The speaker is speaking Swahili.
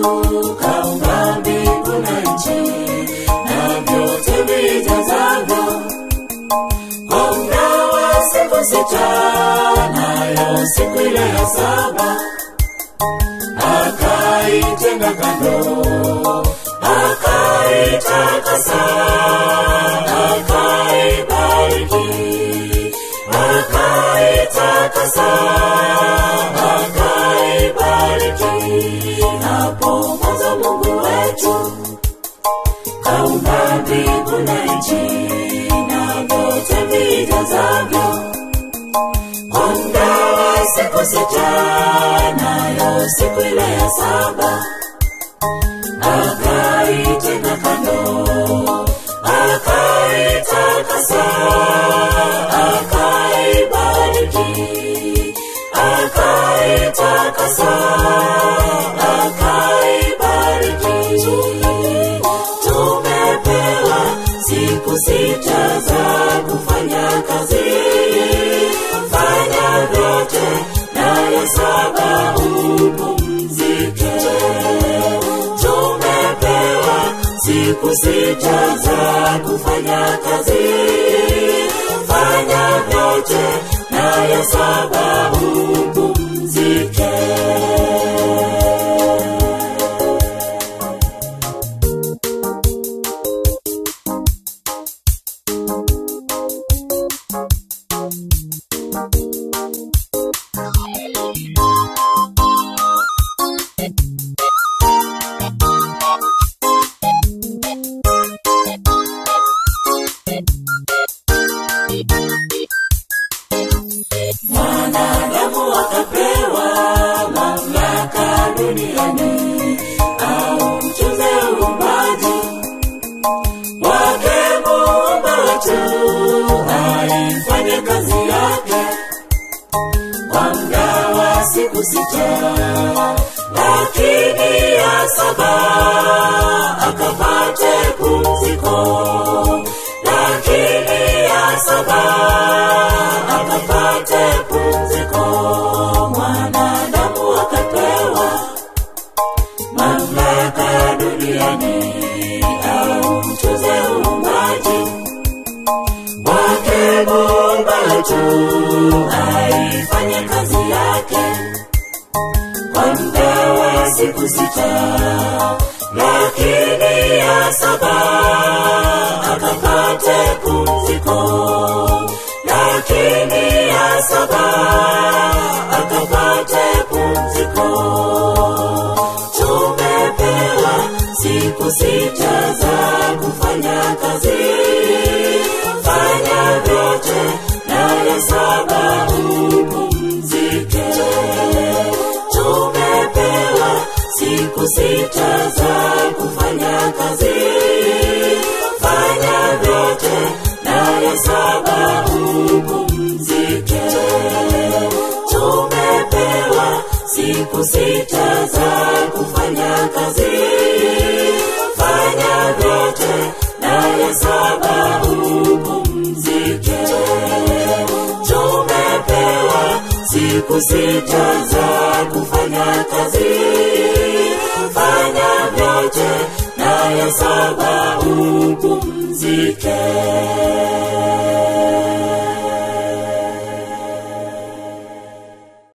kaumba mbingu na nchi na vyote vijazavyo kwa muda wa siku sita nayo siku ile ya saba akaitenga kando akaitakasa akaibariki akaitakasa akaibariki hapo mwanzo mungu wetu kaumba mbingu na nchi na vyote vijazavyo kwa muda wa siku sita nayo siku ile ya saba akaitenga kando akaitakasa akaibariki akaitakasa akaibariki tumepewa siku sita za kufanya kazi fanya vyote nayo saba upumzike tumepewa siku sita za kufanya kazi fanya vyote nayo saba upumzike mwanadamu akapewa mamlaka duniani au mchuze uumbaji wake muumba wetu aifanye kazi yake kwa muda wa siku sita lakini ya saba akapate pumziko lakini ya saba akapate pumziko mwanadamu akapewa mamlaka duniani au mchuze uumbaji wake muumba wetu aifanye kazi yake kwa muda wa siku sita lakini ya saba akapate pumziko lakini ya saba akapate pumziko tumepewa siku sita za kufanya kazi fanya vyote nayo saba upumzike tumepewa siku sita za kufanya kazi fanya vyote nayo saba upumzike tumepewa siku sita za kufanya kazi fanya vyote nayo saba upumzike tumepewa siku sita za kufanya kazi fanya vyote nayo saba upumzike